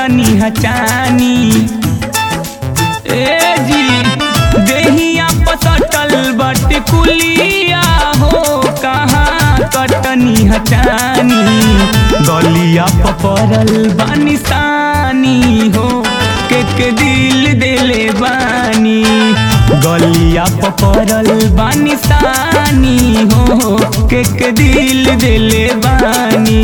कटनी हचानी ए जी देहिया पसटल बट कुलिया हो कहाँ कटनी हचानी गलिया पपरल बानिसानी हो के के दिल देले बानी गलिया पपरल बानिसानी हो के के दिल देले बानी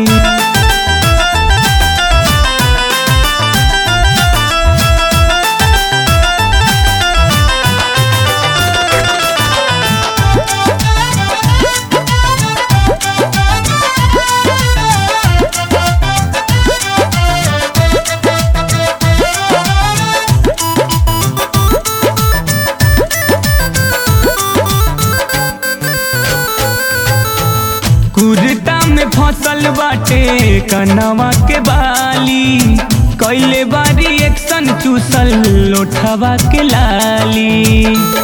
कुर्ता में फसल बाटे कनवा के बाली कैले बारी एक्शन चूसल लोठवा के लाली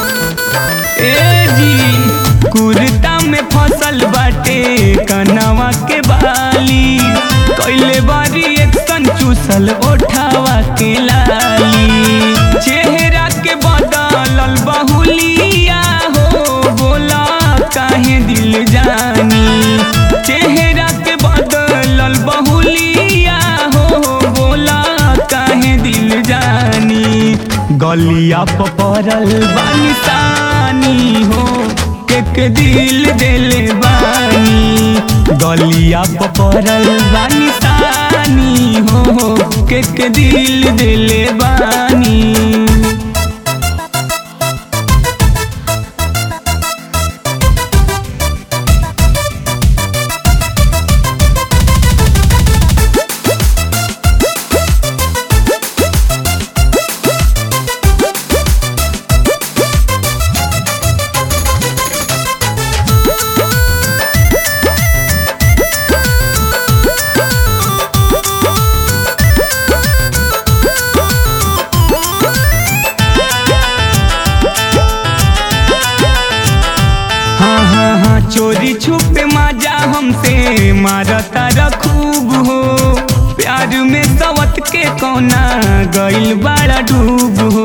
ए जी कुर्ता में फसल बाटे कनवा के बाली कैले बारी एक्शन चूसल ओठवा के लाली चेहरा के बदलल बहुलिया हो बोला काहे दिल जानी चेहरा के बदलल बहुलिया हो बोला काहे दिल जानी गलिया पपरल बानिसानी हो केक दिल देले बानी गलिया पपरल बानिसानी हो केक दिल देले बानी हाँ हाँ हाँ चोरी छुपे माजा हमसे मारता रखूब हो प्यार में सवत के कोना गइल बड़ा डूब हो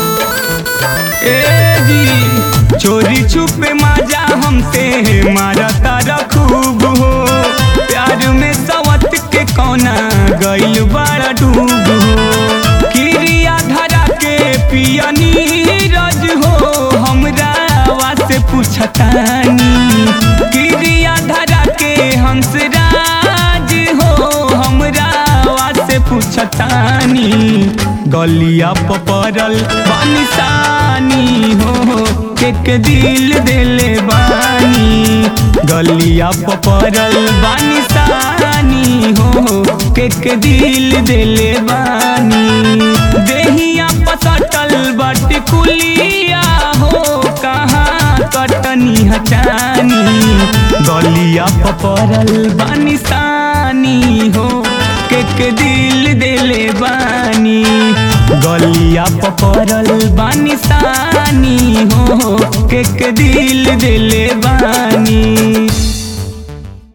ए जी चोरी छुपे माजा हमसे मारता रखूब हो प्यार में सवत के कोना गइल बड़ा डूब हो किरिया धरा के पियनी रज हो हमरा से पूछतानी किरिया धरा के हंस राज हो हमरा से पूछतानी गलिया पपरल बानिसानी हो केक दिल देले बानी गलिया पपरल बानिसानी हो केक दिल देले बानी देहिया पसटल बट कुलिया हो कहाँ कटनी हचानी गलिया पपरल बानिसानी हो केक दिल देले बानी गलिया पपरल बानिसानी हो केक दिल देले बानी